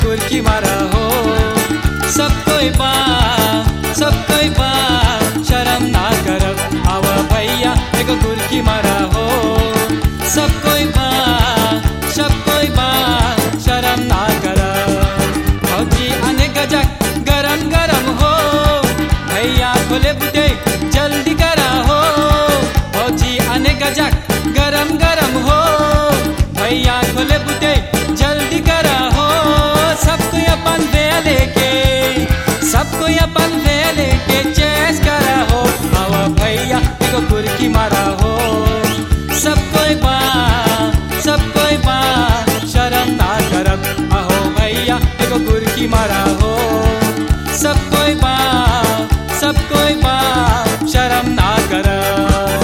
गुरकी मारा हो सब कोई बा सब कोई बा शर्म ना करब आवा भैया एगो गुरकी मारा हो सब कोई बा सब कोई बा शर्म ना करब फौजी आने गजक गरम गरम हो भैया खोले बुटे जल्दी करा हो फौजी आने गजक गरम गरम हो भैया खोले बुटे जल्दी करा हो सबको अपन दे लेके सबको अपन दे लेके चेस करा हो आवा भैया एगो गुरकी मारा हो सब कोई बा सब कोई बा शर्म ना करब आहो भैया एगो गुरकी मारा हो सब कोई बा सब कोई बा शर्म ना करब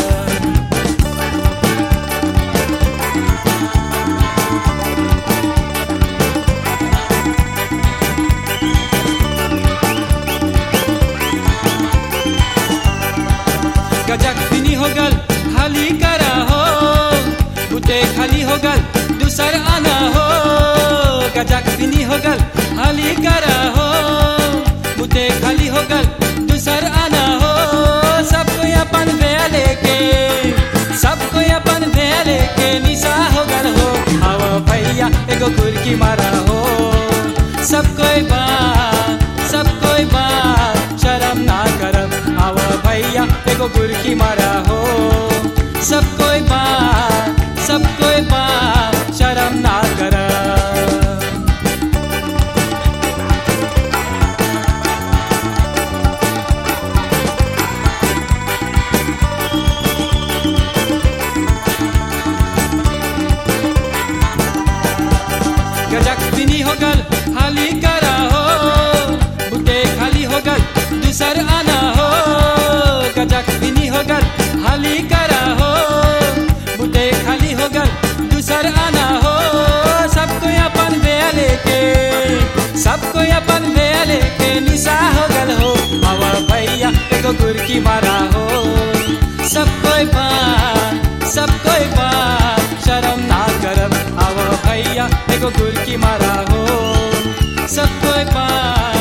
गजक फिनी हो गल खाली करा हो बुते खाली हो गल दूसर आना हो गजक फिनी हो गल खाली करा हो बुते खाली हो गल दूसर आना हो सबको अपन वे लेके सबको अपन वे लेके निशा हो गल हो आवा भैया एगो गुरकी मारा हो सब कोई बा सब कोई बा शर्म ना करब आवा भैया एगो गुरकी मारा हो सब कोई बा सब कोई बा शर्म ना करब गजक बिनी हो गल खाली करा हो बुटे खाली हो गल दूसर आना हो गजक बिनी हो गल खाली करा हो बुटे खाली हो गल दूसर आना हो सबको अपन बे लेके सबको अपन बे लेके निशा हो गल हो आवा भैया एगो गुरकी मारा हो सब कोई बा सब कोई बा शर्म ना करब आवा भैया एगो गुरकी मारा हो सब कोई बा